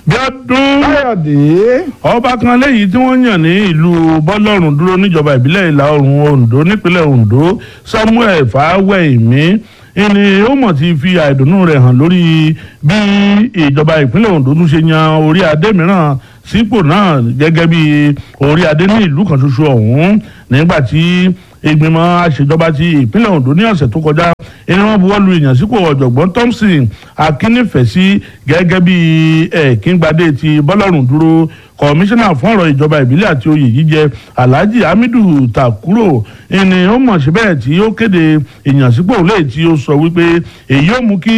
Bíọ́dún káyọ̀dé ọba kan léyìí tí wọ́n yàn ní ìlú bọ́lọ́run dúró níjọba ìbílẹ̀ ìlà oòrùn Oǹdó nípínlẹ̀ Oǹdó Samuel Fáwẹ́hìnmí ìní ó mọ̀ ti fi àìdùnnú rẹ̀ hàn lórí bí ìjọba ìpínlẹ̀ Oǹdó tún ṣe yan orí adé mìíràn sípò náà gẹ́gẹ́ bí orí adé ní ìlú kan ṣoṣo ọ̀hún nígbà tí ìgbìmọ̀ àṣejọba ti ìpínlẹ̀ Oǹdó ní ọ̀sẹ̀ tó kọjá ẹni wọ́n buwọ́ lu ìyànsípò ọ̀jọ̀gbọ́n Thompson Akínífẹ̀sí gẹ́gẹ́ bí ẹ̀kíngbadé ti bọ́lọ́run dúró kọmíṣánná fún ọ̀rọ̀ ìjọba ìbílẹ̀ àti oyè jíjẹ Alhaji Hamidu Takuro ẹni ó mọ̀ síbẹ̀ tí ó kéde ìyànsípò lẹ́yìn tí ó sọ wípé èyí ó mú kí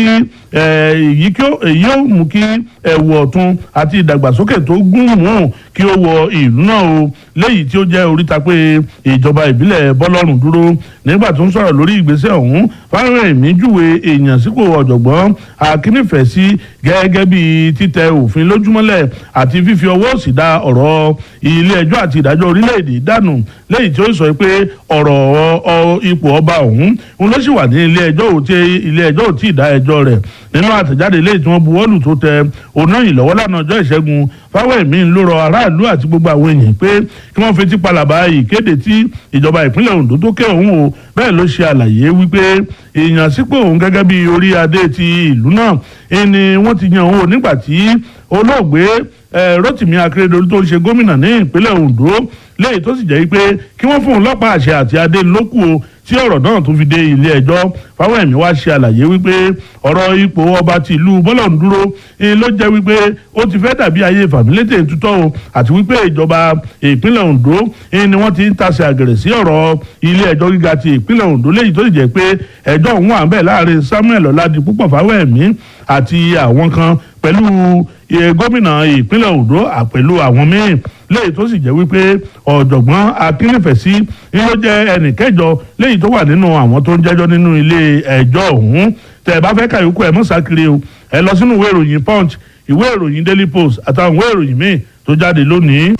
èyí ó mú kí ẹ̀wù ọ̀tun àti ìdàgbàsókè tó gún mú kí ó wọ ìlú náà o léyìí tí ó jẹ́ oríta pé ìjọba ìbílẹ̀ bọ́lọ́run dúró nígbà tó ń sọ̀rọ̀ lórí ìgbésẹ̀ ọ̀hún Fáwẹ́hìnmí júwe ìyànsípò ọ̀jọ̀gbọ́n Akínífẹ̀sí gẹ́gẹ́ bí títẹ òfin lójúmọ́lẹ̀ àti fífi ọwọ́ sì dá ọ̀rọ̀ ilé ẹjọ́ àti ìdájọ́ orílẹ̀-èdè dànù lẹ́yìn tí ó sọ pé ọ̀rọ̀ ipò ọba ọ̀hún òun ló sì wà ní ilé ẹjọ́ ò tí ilé ẹjọ́ ò tí ì dá ẹjọ́ rẹ̀ nínú àtẹ̀jáde lẹ́yìn tí wọ́n buwọ́lù tó tẹ ọ̀nà ìlọ́wọ́ lánàá ọjọ́ ìṣẹ́gun Fáwẹ́hìnmí ló rọ aráàlú àti gbogbo àwọn èèyàn pé kí wọ́n fetí palàbà ìkéde tí ìjọba ìpínlẹ̀ Oǹdó tó ké òun o bẹ́ẹ̀ ló ṣe àlàyé wípé ìyànsípò òun gẹ́gẹ́ bí orí adé ti ìlú náà ẹni wọ́n ti yan òun nígbà tí olóògbé Rotimi Akeredolu tó ń ṣe gómìnà ní ìpínlẹ̀ Oǹdó léyìí tó sì jẹ́ pé kí wọ́n fún un lọ́pàá àṣẹ àti adé lókù o tí ọ̀rọ̀ náà tó fi dé ilé ẹjọ́ Fáwẹ́hìnmí wá ṣe àlàyé wípé ọ̀rọ̀ ipò ọba ti ìlú bọ́lọ̀ndúró ló jẹ́ wípé ó ti fẹ́ dàbí ayé fàmílétè tutọ́ o àti wípé ìjọba ìpínlẹ̀ Oǹdó ni wọ́n ti ń tasẹ̀ àgẹ̀rẹ̀ sí ọ̀rọ̀ ilé ẹjọ́ gíga ti ìpínlẹ̀ Oǹdó léyìí tó sì jẹ́ pé ẹjọ́ òun wà ń bẹ̀ láàrin Samuel Ọládipúpọ̀ Fáwẹ́hìnmí àti àwọn kan pẹ̀lú gómìnà ìpínlẹ̀ Oǹdó pẹ̀lú àwọn míì léyìí tó sì jẹ́ wípé ọ̀jọ̀gbọ́n Akínífẹ̀sí ni ló jẹ́ ẹnì kẹjọ léyìí tó wà nínú àwọn tó ń jẹ́jọ́ nínú ilé ẹjọ́ ọ̀hún tẹ̀ ẹ bá fẹ́ kàyókù ẹ̀ mọ́ sákiri o ẹ lọ sínú ìwé ìròyìn Punch ìwé ìròyìn Daily Post àtàwọn ìwé ìròyìn míì tó jáde lónìí.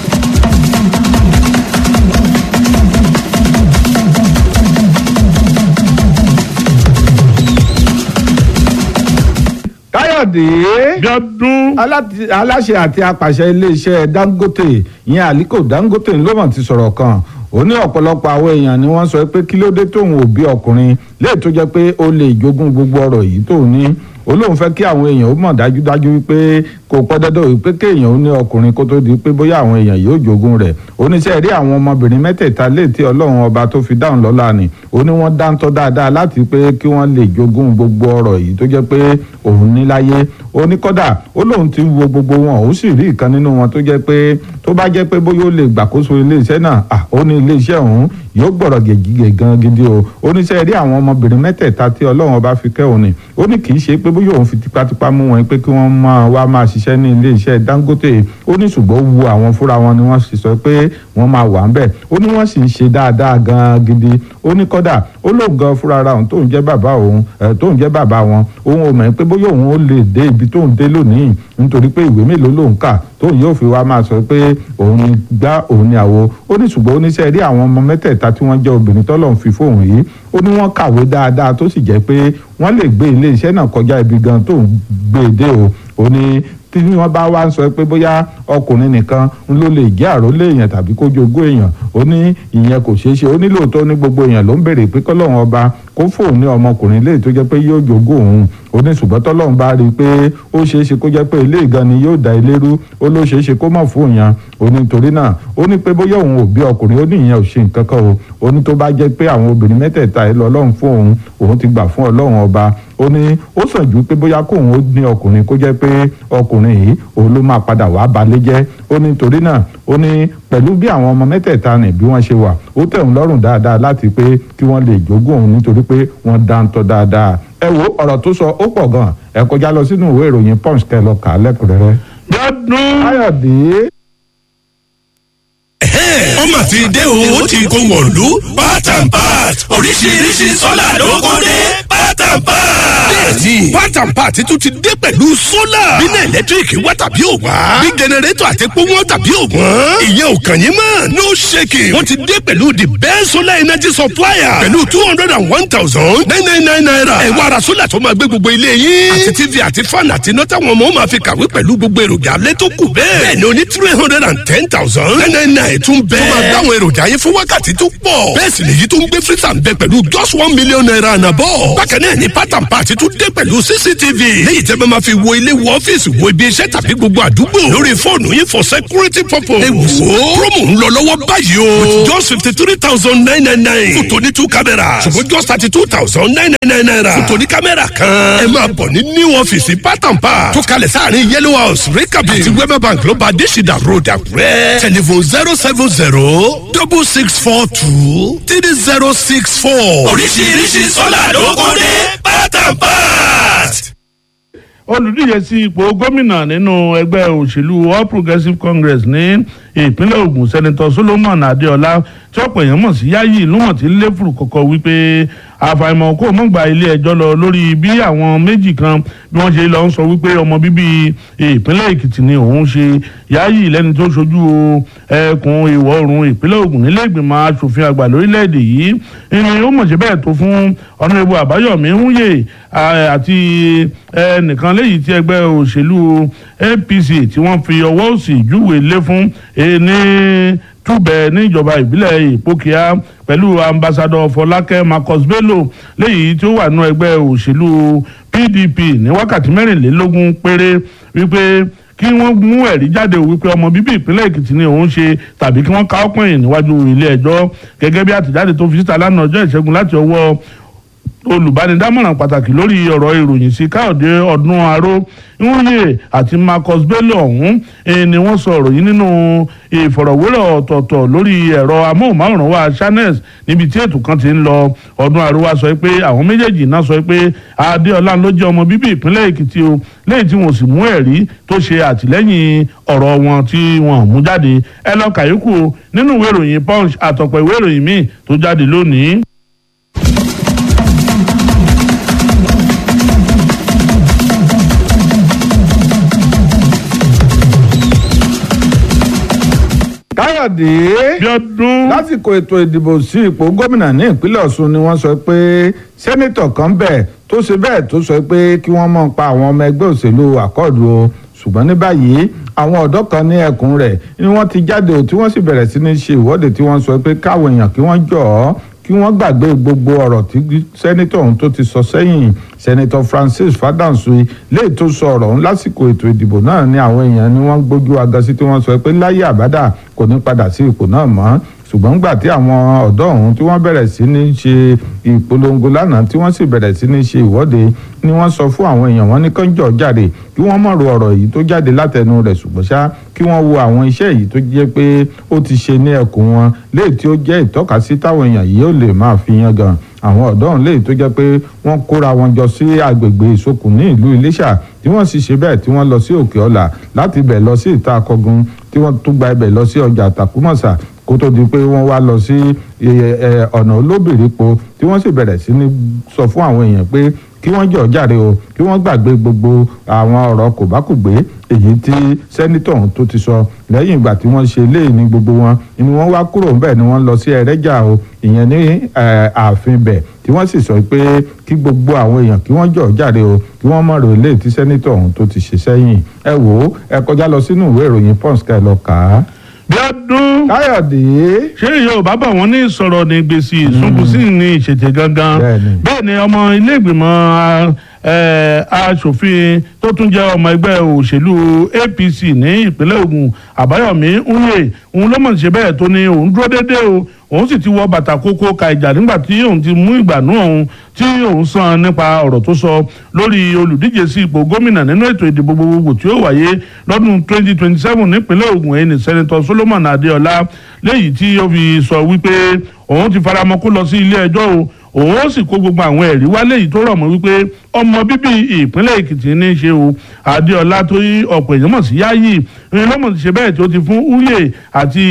káyọ̀dé Bíọ́dún aláṣẹ àti apàṣẹ iléeṣẹ́ Dangote ìyẹn Aliko Dangote ló mọ̀ ti sọ̀rọ̀ kan ó ní ọ̀pọ̀lọpọ̀ àwọn èèyàn ni wọ́n sọ pé kí ló dé tóun ò bí ọkùnrin léè tó jẹ́ pé ó lè jogún gbogbo ọrọ̀ yìí tóun ní ó lóun fẹ́ kí àwọn èèyàn ó mọ̀ dájúdájú wípé kò pọ́ dandan wípé kéèyàn ó ní ọkùnrin kó tó di pé bóyá àwọn èèyàn yóò jogún rẹ̀ oníṣẹ́ rí àwọn ọmọbìnrin mẹ́tẹ̀ẹ̀ta léètì ọlọ́run ọba tó fi dáhùn lọ́la ni ó ní wọ́n dáńtọ́ dáadáa láti pé kí wọ́n lè jogún gbogbo ọrọ̀ yìí tó jẹ́ pé òun ní láyé ó ní kọ́dà ó lóun ti wo gbogbo wọn ó sì rí ìkan nínú wọn tó jẹ́ pé tó bá jẹ́ pé bóyá ó lè gbàkóso iléeṣẹ́ náà ó ní iléeṣẹ́ ọ̀hún yóò gbọ̀rọ̀ gègé gan gidi o oníṣẹ́ rí àwọn ọmọbìnrin mẹ́tẹ̀ẹ̀ta tí ọlọ́run ọba fi kẹ́ òun ni ó ní kì í ṣe pé bóyá òun fi tipátipá mú wọn pé kí wọ́n máa wá máa ṣiṣẹ́ ní iléeṣẹ́ Dangote ó ní ṣùgbọ́n wu àwọn fúnra wọn ni wọ́n sì sọ pé wọ́n máa wà ń bẹ̀ ó ní wọ́n sì ń ṣe dáadáa gan gidi ó ní kọ́dà ó lóun gan fúnra ara òun tóun jẹ́ bàbá òun tóun jẹ́ bàbá wọn òun ò mọ̀ pé bóyá òun ó lè dé ibi tóun dé lónìí nítorí pé ìwé mélòó lòun kà tóun yóò fi wá máa sọ pé òun ni gbá òun ni àwo ó ní ṣùgbọ́n oníṣẹ́ rí àwọn ọmọ mẹ́tẹ̀ẹ̀ta tí wọ́n jẹ́ obìnrin tọ́lọ́run fi fóun yìí ó ní wọ́n kàwé dáadáa tó sì jẹ́ pé wọ́n lè gbé ilé iṣẹ́ náà kọjá ibi gan tóun gbé e dé o ó ní tí wọ́n bá wá ń sọ pé bóyá ọkùnrin nìkan ló lè jẹ́ àrólé èèyàn tàbí kó jogún èèyàn ó ní ìyẹn kò ṣeé ṣe ó ní lóòótọ́ ní gbogbo èèyàn ló ń béèrè pé kọ́lọ́run ọba kó fóun ní ọmọkùnrin léè tó jẹ́ pé yóò jogún òun ó ní ṣùgbọ́n tọ́lọ́run bá rí i pé ó ṣeé ṣe kó jẹ́ pé ilé ìgan ni yóò da ilé rú ó ló ṣeé ṣe kó mọ̀ fún yàn ó ní torí náà ó ní pé bóyá òun ò bí ọkùnrin ó ní ìyẹn ò ṣe nǹkan kan o ó ní tó bá jẹ́ pé àwọn obìnrin mẹ́tẹ̀ẹ̀ta ẹ̀ lọ ọlọ́run fún òun òun ti gbà fún ọlọ́run ọba ó ní ó sàn ju pé bóyá kóun ó ní ọkùnrin kó jẹ́ pé ọkùnrin yìí òun ló máa padà wàá balẹ̀ jẹ́ ó ní torí náà ó ní pẹ̀lú bí àwọn ọmọ mẹ́tẹ̀ẹ̀ta nì bí wọ́n ṣe wà ó tẹ̀ ń lọ́rùn dáadáa láti pé kí wọ́n lè jogún òun nítorí pé wọ́n dáńtọ́ dáadáa ẹ wo ọ̀rọ̀ tó sọ ó pọ̀ gan ẹ kọjá lọ sínú ìwé ìròyìn punch kẹ lọ kà á lẹ́kùnrẹ́rẹ́. Bíọ́dún káyọ̀dé ó mà ti dé o ó ti kó wọ̀lú part and part oríṣiríṣi sọ́là ló kó dé part pátápá. bẹ́ẹ̀ni pátápá ti tún ti dé pẹ̀lú sólà. bínú ẹ̀lẹ́tíríkì wá tàbí ò wá. bí jẹnẹrétọ̀ àti epo wọn tàbí ò wọ́n. ìyẹn ò kàn yín mọ́ no shaking. wọ́n ti dé pẹ̀lú the best solar energy supplier. pẹ̀lú two hundred and one thousand nine nine nine naira. ẹ wá ra sólà tó máa gbé gbogbo ilé yín. àti tv àti fan àti iná táwọn ọmọ máa fi kàwé pẹ̀lú gbogbo èròjà alẹ́ tó kù bẹ́ẹ̀. bẹ́ẹ̀ni o ní three hundred and ten thousand nine nine nine tún bẹ́ẹ̀. tó máa dáwọn èròjà yín fún wákàtí tó pọ̀. bẹ́ẹ̀ sì lèyí tó ń gbé freezer ń bẹ pẹ̀lú just one million naira and above. bákan náà ni pátán pàtí tún dé pẹ̀lú cctv. léyìí tẹ́ bá máa fi wo ilé wo ọ́fíìsì wo ibi iṣẹ́ tàbí gbogbo àdúgbò. lórí fóònù yín for security purpose. ẹ wò ó promo ń lọ lọ́wọ́ báyìí o. with just fifty three thousand nine nine nine. fún tòní two cameras. ṣùgbọ́n just thirty two thousand nine nine nine naira. fún tòní kámẹ́rà kan. ẹ máa bọ̀ ní new ọ́fíìsì pátán pa. tó kalẹ̀ sáàrin yellow house rikabi. àti wema bank ló bá adésìdá road àkúrẹ́. telephone zero seven zero double six four two three zero six four. oríṣiríṣi sọ́là ló kún ní pátápát. olùdíje sí ipò gómìnà nínú ẹgbẹ́ òṣèlú all progressives congress ní ìpínlẹ̀ ogun sẹ́nitọ́ solomon adéọlá tí ọ̀pọ̀ èèyàn mọ̀ sí yáyí ìlú mọ̀ tí lẹ́fùrù kọ̀kọ́ wípé àfàìmọ̀ kó mọ̀ gba ilé ẹjọ́ lọ lórí bí àwọn méjì kan bí wọ́n ṣe lọ ń sọ wípé ọmọ bíbí ìpínlẹ̀ èkìtì ni òun ṣe yáyí lẹ́ni tó ṣojú ẹkùn ìwọ̀ oòrùn ìpínlẹ̀ ogun nílé ìgbìmọ̀ asòfin àgbà lórílẹ̀‐èdè yìí ni ó mọ̀ ṣe bẹ́ẹ̀ tó fún ọ̀nàrẹ́bù àbáyọ̀mí húyè àti ẹnìkan léyìí tí ẹgbẹ́ òṣèlú apc tí wọ́n fi ọwọ́ òsì júwèé lé fún ní túbẹ̀ níjọba ìbílẹ̀ ìpókíà pẹ̀lú ambassadọ fọlákẹ́ marcus bello léyìí tí ó wà nínú ẹgbẹ́ òṣèlú pdp ní wákàtí mẹ́rìnlélógún péré wípé kí wọ́n mú ẹ̀rí jáde wípé ọmọ bíbí ìpínlẹ̀ èkìtì ni òun ṣe tàbí kí wọ́n ká ọpọ́n yìí níwájú ilé ẹjọ́ gẹ́gẹ́ bí àtẹ̀jáde tó fi síta lánàá ọjọ́ ìṣẹ́gun láti ọwọ́ olùbánidámọ̀ràn pàtàkì lórí ọ̀rọ̀ ìròyìn sí káyọ̀dé ọdún aró nwunye àti marcus bello ọ̀hún ni wọ́n sọ ọ̀rọ̀ yìí nínú ìfọ̀rọ̀wérọ̀ ọ̀tọ̀ọ̀tọ̀ lórí ẹ̀rọ amóhùnmáwòrán wa channels níbi tí ètò kan ti ń lọ ọdún aró wa sọ pé àwọn méjèèjì náà sọ pé adéọlá ló jẹ́ ọmọ bíbí ìpínlẹ̀ èkìtì o lẹ́yìn tí wọ́n sì mú ẹ̀rí tó ṣe àtìlẹ́yìn ọ̀rọ̀ wọn tí wọ́n mú jáde ẹ lọ kàyókù nínú ìwé ìròyìn punch àtọ̀pọ̀ ìwé ìròyìn míì tó jáde lónìí. káyọ̀dé bíọ́dún. lásìkò ètò ìdìbò sí ipò gómìnà ní ìpínlẹ̀ ọ̀ṣun ni wọ́n sọ pé sẹ́nitọ̀ kan bẹ̀ tó ṣe bẹ́ẹ̀ tó sọ pé kí wọ́n mọ̀ pa àwọn ọmọ ẹgbẹ́ òṣèlú àkọ́ọ̀dù o ṣùgbọ́n ní báyìí àwọn ọ̀dọ́ kan ní ẹkùn rẹ̀ ni wọ́n ti jáde o tí wọ́n sì bẹ̀rẹ̀ sí ní ṣe ìwọ́de tí wọ́n sọ pé káwọn èèyàn kí wọ́n jọ̀ ọ́ kí wọ́n gbàgbé gbogbo ọ̀rọ̀ tí sẹ́nitọ̀ ọ̀hún tó ti sọ sẹ́yìn sẹ́nitọ̀ Francis Fádáǹsì léè tó sọ ọ̀rọ̀ ọ̀hún lásìkò ètò ìdìbò náà ni àwọn èèyàn ni wọ́n gbójú agasí tí wọ́n sọ pé láyé àbádà kò ní padà sí ipò náà mọ́ ṣùgbọ́n gbà tí àwọn ọ̀dọ́ ọ̀hún tí wọ́n bẹ̀rẹ̀ sí ní ṣe ìpolongo lánàá tí wọ́n sì bẹ̀rẹ̀ sí ní ṣe ìwọ́de ni wọ́n sọ fún àwọn èèyàn wọn ní kánjọ́ jáde kí wọ́n mọ̀rọ̀ ọ̀rọ̀ yìí tó jáde látẹnu rẹ̀ ṣùgbọ́n ṣá kí wọ́n wo àwọn iṣẹ́ yìí tó jẹ́ pé ó ti ṣe ní ẹkùn wọn léè tí ó jẹ́ ìtọ́kasí táwọn èèyàn yìí ó lè máa fi yan gan àwọn ọ̀dọ́ ọ̀hún léè tó jẹ́ pé wọ́n kóra wọn jọ sí agbègbè ìsokùn ní ìlú Iléṣà tí wọ́n sì ṣe bẹ́ẹ̀ tí wọ́n lọ sí Òkè Ọ̀là láti bẹ̀ lọ sí ìta akọgun tí wọ́n tún gba ibẹ̀ lọ sí ọjà Tàkúmọ̀sà kó tó di pé wọ́n wá lọ sí ọ̀nà olóbìrípo tí wọ́n sì bẹ̀rẹ̀ sí ní sọ fún àwọn èèyàn pé kí wọ́n jọ̀ jáde o kí wọ́n gbàgbé gbogbo àwọn ọ̀rọ̀ kòbákùgbé èyí tí sẹ́nitọ̀ ọ̀hún tó ti sọ lẹ́yìn ìgbà tí wọ́n ṣe léè ní gbogbo wọn ni wọ́n wá kúrò ńbẹ̀ ni wọ́n lọ sí ẹrẹ́jà o ìyẹn ní ààfin bẹ̀ tí wọ́n sì sọ pé kí gbogbo àwọn èèyàn kí wọ́n jọ̀ jáde o kí wọ́n mọ̀ rò léè tí sẹ́nitọ̀ ọ̀hún tó ti ṣe sẹ́yìn ẹ wò ó ẹ kọjá lọ sínú ìwé ìròyìn pons ká ẹ lọ kà á. bíọ́dún. káyọ̀dé. ṣé yorùbá bá wọn ní ìsọ̀rọ̀ ní gbèsè ìsúnkùsí ní ìṣètè gangan Bẹ́ẹ̀ni. bẹ́ẹ̀ ni ọmọ ilé ìgbìmọ̀ aṣòfin tó tún jẹ́ ọmọ ẹgbẹ́ òṣèlú apc ní ìpínlẹ̀ ògùn àbáyọ̀mí ńlẹ̀ òun ló mọ̀ ṣe bẹ́ẹ̀ tó ní òun dúró déédéé o òun sì ti wọ bàtà kókó ka ìjà nígbà tí òun ti mú ìgbànú òun tí òun sàn nípa ọ̀rọ̀ tó sọ lórí olùdíje sí ipò gómìnà nínú ètò ìdìbò gbogbogbò tí ó wáyé lọ́dún 2027 nípínlẹ̀ Ògùn ẹni sẹ́nitọ́ Solomon Adéọlá léyìí tí ó fi sọ wípé òun ti faramọ́ kó lọ sí ilé ẹjọ́ o òun ó sì kó gbogbo àwọn ẹ̀rí wá léyìí tó rọ̀ mọ́ wípé ọmọ bíbí ìpínlẹ̀ èkìtì ní í ṣe o adéọlá tó yí ọ̀pọ̀ èèyàn mọ̀ sí yáyì ìrìnlọ́mọ̀ ti ṣe bẹ́ẹ̀ tí ó ti fún uye àti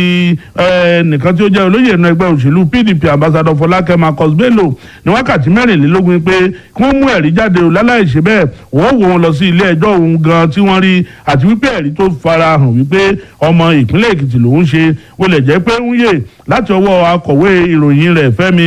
nìkan tí ó jẹ́ olóyè inú ẹgbẹ́ òṣèlú pdp ambassador fọlákẹ́ marcus bello ní wákàtí mẹ́rìnlélógún pé kí wọ́n mú ẹ̀rí jáde o láláì ṣe bẹ́ẹ̀ wọ́n wò wọn lọ sí ilé ẹjọ́ òun gan tí wọ́n rí àti wípé ẹ̀rí tó fara hàn wípé ọmọ ìpínlẹ̀ èkìtì lòún ṣe wọlé jẹ́ pé ń yè láti ọwọ́ akọ̀wé ìròyìn rẹ̀ fẹ́mi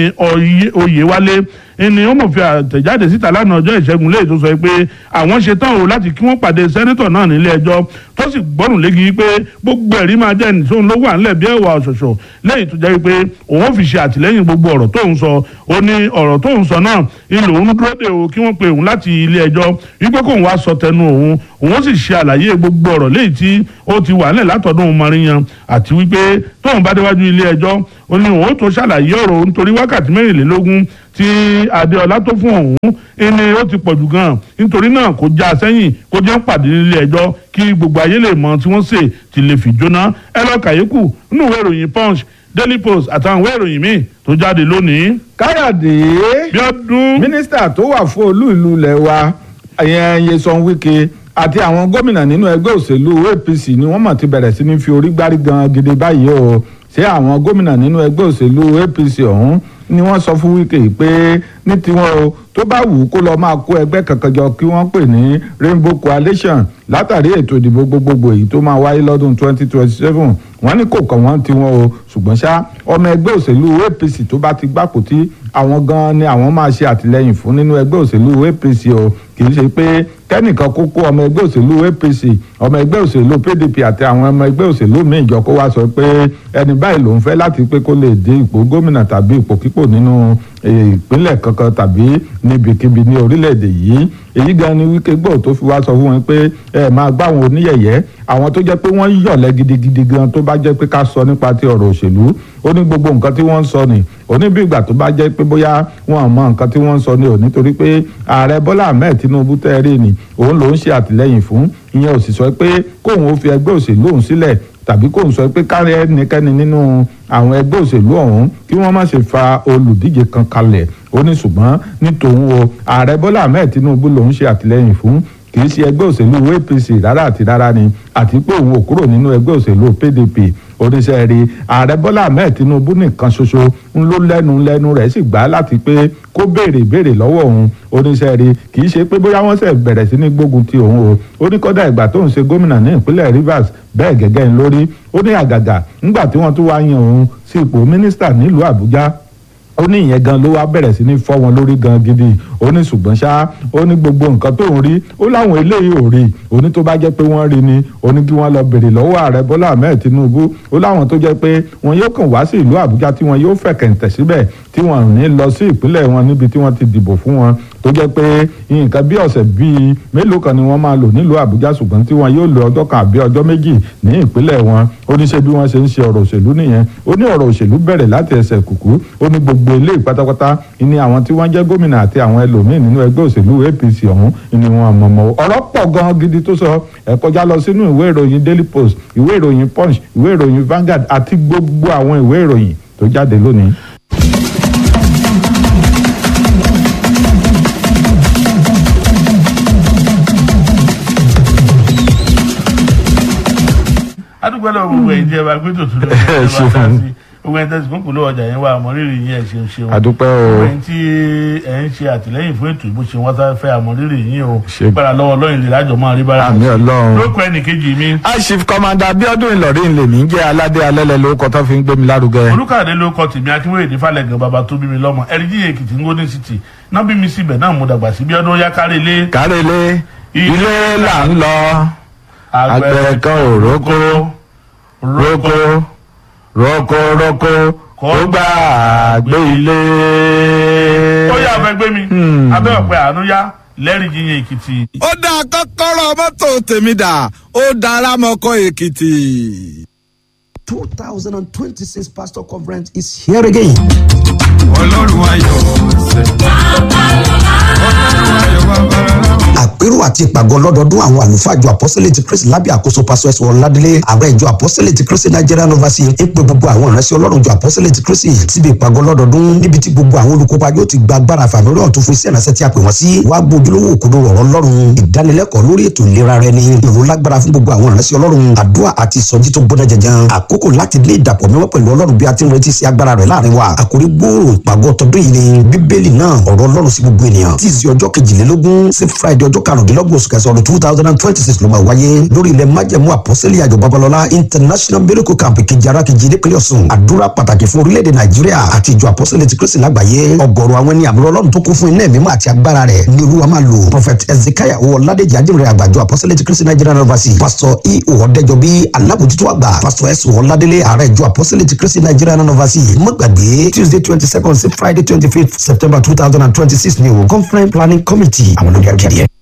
oyèwálé ẹni ó mọ̀ fi àtẹ̀jáde síta lánàá ọjọ́ ìṣẹ́gun lẹ́yìn tó sọ pé àwọn ṣe tán o láti kí wọ́n pàdé sẹ́nẹ́tọ̀ náà nílé ẹjọ́ tó sì gbọ́rùn léegi pé gbogbo ẹ̀rí máa jẹ́ nìṣó ló wà ńlẹ̀ bí ẹ̀wà ọ̀ṣọ̀ṣọ̀ lẹ́yìn tó jẹ́ pé òun fi ṣe àtìlẹ́yìn gbogbo ọ̀rọ̀ tó ń sọ ó ní ọ̀rọ̀ tó ń sọ náà ilé òun dúró de o kí wọ́n pe òun láti ilé ẹjọ́ wípé kóun wá sọ tẹnu òun òun sì ṣe àlàyé gbogbo ọ̀rọ̀ léyìí tí ó ti wà ńlẹ̀ látọ̀dún mọ́ríyan àti wípé tóun bá déwájú ilé ẹjọ́ ó ní òun tó ṣàlàyé ọ̀rọ̀ nítorí wákàtí mẹ́rìnlélógún tí adéọlá tó fún òun ẹni ó ti pọ̀jù gan nítorí náà kó já sẹ́yìn kó jẹ́ pàdé nílé ẹjọ́ kí gbogbo ayé lè mọ tí wọ́n ṣe ti lè fi jóná ẹ lọ kàyékù nínú ìwé ìròyìn punch daily post àtàwọn ìwé ìròyìn míì tó jáde lónìí. káyọ̀dé bíọ́dún. mínísítà tó wà fún olú ìlú ilẹ̀ wa ìyẹn Nyesom Wike àti àwọn gómìnà nínú ẹgbẹ́ òṣèlú APC ni wọ́n mọ̀ ti bẹ̀rẹ̀ sí ní fi orí gbárí gan gidi báyìí o ṣé àwọn gómìnà nínú ẹgbẹ́ òṣèlú APC ọ̀hún ni wọ́n sọ fún Wike pé ní tiwọn o tó bá wù ú kó lọ máa kó ẹgbẹ́ kankan jọ kí wọ́n pè ní Rainbow Coalition látàrí ètò ìdìbò gbogbogbò èyí tó máa wáyé lọ́dún 2027 wọ́n ní kò kàn wọ́n tiwọn o ṣùgbọ́n ṣá ọmọ ẹgbẹ́ òṣèlú APC tó bá ti gbapò tí àwọn gan ni àwọn máa ṣe àtìlẹ́yìn fún nínú ẹgbẹ́ òṣèlú APC o kì í ṣe pé kẹ́nìkan kó kó ọmọ ẹgbẹ́ òṣèlú APC ọmọ ẹgbẹ́ òṣèlú PDP àti àwọn ọmọ ẹgbẹ́ òṣèlú míì jọ kó wá sọ pé ẹni báyìí lòun fẹ́ láti pé kó lè dé ipò gómìnà tàbí ipò kípò nínú ìpínlẹ̀ kankan tàbí níbikíbi ní orílẹ̀-èdè yìí èyí gan ni Wike gbọ́ tó fi wá sọ fún wọn pé ẹ máa gbá àwọn oníyẹ̀yẹ́ àwọn tó jẹ́ pé wọ́n yọ̀lẹ́ gidigidi gan tó bá jẹ́ pé ká sọ nípa ti ọ̀rọ̀ òṣèlú ó ní gbogbo nǹkan tí wọ́n ń sọ ni ó ní bí ìgbà tó bá jẹ́ pé bóyá wọn mọ nǹkan tí wọ́n ń sọ ni ò nítorí pé ààrẹ Bọ́lá Ahmed Tinubu tẹ́ rí ni òun lòún ṣe àtìlẹ́yìn fún ìyẹn ò sì sọ pé kóun ó fi ẹgbẹ́ òṣèlú òun sílẹ̀ tàbí kóun sọ pé kárí ẹnikẹ́ni nínú àwọn ẹgbẹ́ òṣèlú ọ̀hún kí wọ́n má ṣe fa olùdíje kan kalẹ̀ ó ní ṣùgbọ́n ní tòun o ààrẹ Bọ́lá Ahmed Tinubu lòún ṣe àtìlẹ́yìn fún kì í ṣe ẹgbẹ́ òṣèlú APC rárá àti rárá ni àti pé òun ò kúrò nínú ẹgbẹ́ òṣèlú PDP oníṣẹ́ rí ààrẹ Bọ́lá Ahmed Tinubu nìkan ṣoṣo ń ló lẹ́nu lẹ́nu rẹ̀ sì gbà láti pé kó béèrè béèrè lọ́wọ́ òun oníṣẹ́ rí kì í ṣe pé bóyá wọ́n ṣe bẹ̀rẹ̀ sí ní gbógun ti òun o ó ní kọ́dà ìgbà tó ń ṣe gómìnà ní ìpínlẹ̀ Rivers bẹ́ẹ̀ gẹ́gẹ́ ń lórí ó ní àgàgà ńgbà tí wọ́n tún wá yan òun sí ipò mínísítà nílùú Àbújá ó ní ìyẹn gan ló wá bẹ̀rẹ̀ sí ní fọ́ wọn lórí gan gidi ó ní ṣùgbọ́n ṣá ó ní gbogbo nǹkan tó ń rí ó láwọn eléyìí ò rí ó ní tó bá jẹ́ pé wọ́n rí ni ó ní kí wọ́n lọ bèrè lọ́wọ́ ààrẹ Bọ́lá Ahmed Tinubu ó láwọn tó jẹ́ pé wọn yóò kàn wá sí ìlú Àbújá tí wọn yóò fẹ̀kẹ̀ǹtẹ̀ síbẹ̀ tí wọn ò ní lọ sí ìpínlẹ̀ wọn níbi tí wọ́n ti dìbò fún wọn tó jẹ́ pé nǹkan bí ọ̀sẹ̀ bíi mélòó kan ni wọ́n máa lò nílùú Àbújá ṣùgbọ́n tí wọn yóò lo ọjọ́ kan àbí ọjọ́ méjì ní ìpínlẹ̀ wọn ó ní ṣe bí wọ́n ṣe ń ṣe ọ̀rọ̀ òṣèlú nìyẹn ó ní ọ̀rọ̀ òṣèlú bẹ̀rẹ̀ láti ẹsẹ̀ kùkú ó ní gbogbo eléyìí pátápátá ní àwọn tí wọ́n jẹ́ gómìnà àti àwọn ẹlòmíín nínú ẹgbẹ́ òṣèlú APC ọ̀hún ni wọn mọ̀mọ́ ọ̀rọ̀ pọ̀ gan gidi tó sọ ẹ kọjá lọ sínú ìwé ìròyìn Daily Post ìwé ìròyìn Punch ìwé ìròyìn Vanguard àti gbogbo àwọn ìwé ìròyìn tó jáde lónìí. adúgbò lọ gbogbo ẹ̀ jẹ́ wa pé tòtún ló ń bá ta sí gbogbo ẹ̀ tẹ̀sí kúnkùn ló ọjà yẹn wà àmọ́rírì yín ẹ̀ ṣe ń ṣeun àdúpẹ́ o gbogbo ẹ̀ tí ẹ̀ ń ṣe àtìlẹ́yìn fún ètò ìbò ṣe wọ́n tá fẹ́ àmọ́rírì yín o Ṣe- gbára lọ́wọ́ lọ́yìn lè lájọ máa rí bára àmì Ọlọ́run. lóko ẹnì kejì mi Chief Commander Abiodun Ìlọrin lèmi ń jẹ́ aládé alẹ́lẹ̀ lórúkọ tó fi ń gbé mi lárugẹ. olùkàdé ló kọ tèmi akínwéyèdè falẹ̀gàn bàbá tó bí mi lọ́mọ ẹ̀ríjì èkìtì ń Golden City náà bí mi síbẹ̀ náà mo dàgbà sí bí ọdún yá kárí ilé kárẹ́lé ilé là ń lọ àgbẹ̀ kan ò rókó rókó rókó rókó kó gbà gbé ilé. ó yà fẹ́ gbé mi abẹ́ ọ̀pẹ àánú yá lẹ́rìí yíyan èkìtì. ó dá kọ́kọ́rọ́ mọ́tò tèmi dà ó dára mọ́kọ́ èkìtì. 2026 Pastor Conference is here again. ọlọ́run ayọ̀ ṣe. ọlọ́run ayọ̀ bàbá rẹ̀. àpérò àti ìpàgọ́ lọ́dọọdún àwọn àlùfáà ìjọ apọ́sẹ̀lẹ̀ ti kristi lábẹ́ àkóso pásọ ẹ̀sùn ọ̀ládélé ààrẹ ìjọ apọ́sẹ̀lẹ̀ ti kristi nigerian overseas ń pe gbogbo àwọn ìránṣẹ́ ọlọ́run ìjọ apọ́sẹ̀lẹ̀ ti kristi síbi ìpàgọ́ lọ́dọọdún níbi tí gbogbo àwọn olùkópa yóò ti gba agbára fàmílì ọ̀tún fún iṣẹ́ ìránṣẹ́ tí a pè wọ́n sí wàá gbójúlówó òkodo ọ̀rọ̀ ọlọ́run ìdánilẹ́kọ̀ọ́ lórí ètò ìlera rẹ ni ìró lágbára fún gbogbo àwọn ìránṣẹ́ ọlọ́run àdúrà àti ìsọjí tó gbọ́dọ̀ jẹjẹn àkókò láti lé ìdàpọ̀ mímọ́ pẹ̀lú ọlọ́run bí a ti ń retí sí agbára rẹ̀ láàrin wa àkórí gbòòrò ìpàgọ́ tọdún yìí ni bíbélì náà ọ̀rọ̀ ọlọ́run sí gbogbo ènìyàn tí ìsì ọjọ́ kejìlélógún sí friday ọjọ́ karùndínlọ́gbọ̀n oṣù kẹsàn-án ọdún two thousand and twenty six ló máa wáyé lórí ilẹ̀ májẹ̀mú àpọ́sẹ́lẹ̀ àjọ babalọ́lá international miracle camp kejì ara kejì nípínlẹ̀ ọ̀sùn àdúrà pàtàkì fún orílẹ̀-èdè nàìjíríà àti ìjọ àpọ́sẹ́lẹ̀ ti kristi lágbàáyé ọgọ́rùn àwọn ẹni àbúrò ọlọ́run tó kún fún iná ẹ̀mí àti agbára rẹ̀ ní olúwa máa lò prophet ezekiah owó ọ̀làdẹ̀jì ajínrere àgbàjọ àpọ́sẹ́lẹ̀ ti kristi nigerian university pastor e ọ̀dẹ́jọbí alábòjútó àgbà pastor s ọ̀làdẹ̀lẹ̀ ààrẹ ìjọ àpọ́sẹ́lẹ̀ ti kristi nigerian university mọ́gbàgbé tuesday twenty second sí friday twenty fifth september two thousand and twenty six ni o conference planning committee àwọn olórí akéde.